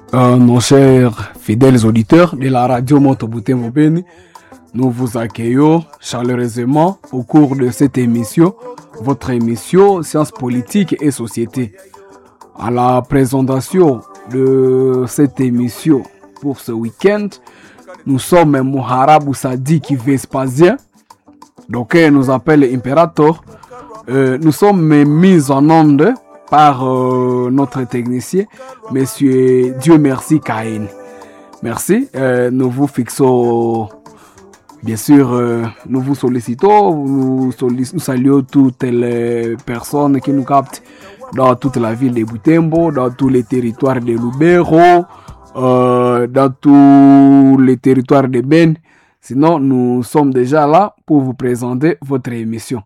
Euh, nos chers fidèles auditeurs de la radio Monteboutin Beni, nous vous accueillons chaleureusement au cours de cette émission, votre émission Sciences politiques et société. À la présentation de cette émission pour ce week-end, nous sommes Moharabou Sadik Vespasien, donc il nous appelle Imperator. Euh, nous sommes mis en onde par euh, notre technicien, Monsieur Dieu merci Caïn. Merci. Euh, nous vous fixons, bien sûr, euh, nous vous sollicitons, nous, sollic nous, saluons toutes les personnes qui nous captent dans toute la ville de Butembo, dans tous les territoires de Lubero, dans tous les territoires de Ben. Sinon, nous sommes déjà là pour vous présenter votre émission.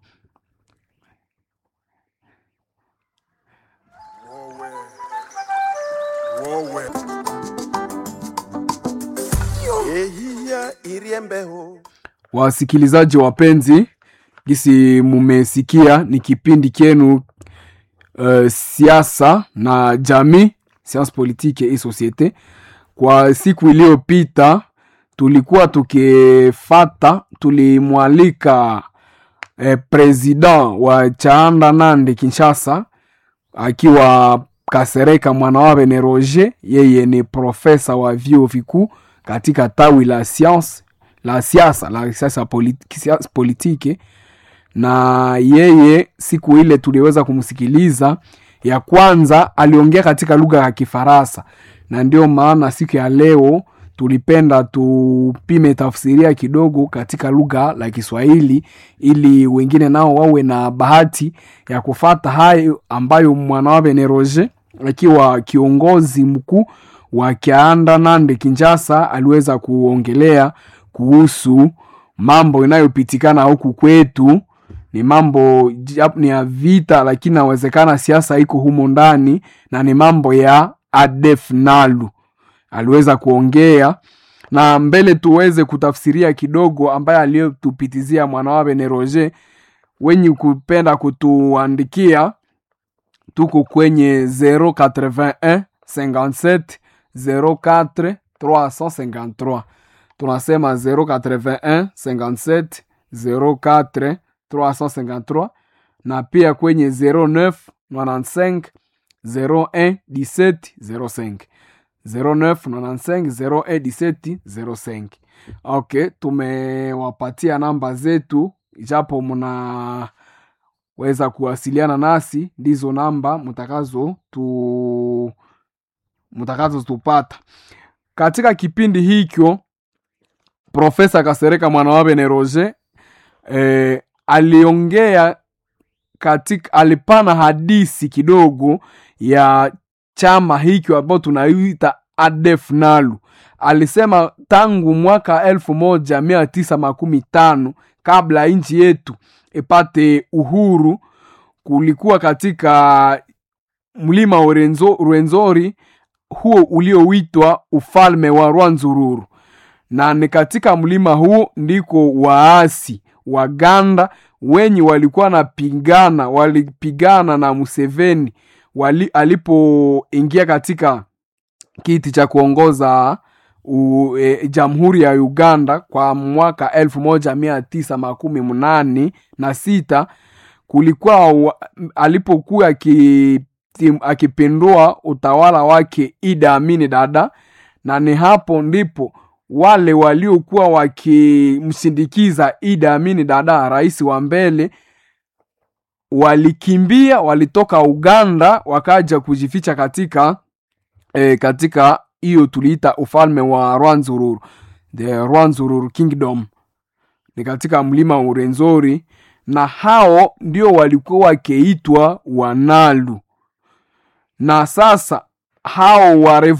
Wasikilizaji wapenzi, gisi mumesikia ni kipindi kyenu uh, siasa na jamii, science politique et societe. Kwa siku iliyopita tulikuwa tukifata, tulimwalika eh, president wa Chaanda Nande Kinshasa akiwa Kasereka Mwanawabe ne Roger, yeye ni profesa wa vyuo vikuu katika tawi la science la siasa la siasa politi, politiki na yeye siku ile tuliweza kumsikiliza. Ya kwanza aliongea katika lugha ya Kifaransa, na ndio maana siku ya leo tulipenda tupime tafsiria kidogo katika lugha la Kiswahili ili wengine nao wawe na bahati ya kufata hayo ambayo Mwanawabe ne Roger akiwa kiongozi mkuu wa Kianda Nande Kinshasa aliweza kuongelea kuhusu mambo inayopitikana huku kwetu. Ni mambo ni ya vita, lakini nawezekana siasa iko humo ndani, na ni mambo ya ADF Nalu aliweza kuongea na mbele, tuweze kutafsiria kidogo ambaye aliyotupitizia Mwanawabe ne Roger. Wenye kupenda kutuandikia, tuko kwenye 081 57 04 353 tunasema 081 57 04 353 na pia kwenye 09 95 01 17 05 09 95 01 17 05. Okay, tumewapatia namba zetu, japo mnaweza kuwasiliana nasi, ndizo namba mtakazo tu mtakazo tupata katika kipindi hikyo. Profesa Kasereka Mwanawabe ne Roger eh, aliongea katika, alipana hadisi kidogo ya chama hiki ambao tunaita ADF Nalu. Alisema tangu mwaka elfu moja mia tisa makumi tano kabla nchi yetu ipate uhuru, kulikuwa katika mlima wa Rwenzori huo ulioitwa ufalme wa Rwanzururu na ni katika mlima huu ndiko waasi Waganda wenye walikuwa napigana walipigana na Museveni wali, alipoingia katika kiti cha kuongoza u, e, jamhuri ya Uganda kwa mwaka elfu moja mia tisa makumi mnane na sita kulikuwa alipokuwa akipindua utawala wake Idi Amini Dada, na ni hapo ndipo wale waliokuwa wakimsindikiza Idi Amini Dada, rais wa mbele, walikimbia, walitoka Uganda wakaja kujificha katika e, katika hiyo tuliita ufalme wa Rwanzururu, the Rwanzururu Kingdom, ni katika mlima wa Urenzori, na hao ndio walikuwa wakiitwa Wanalu, na sasa hao wa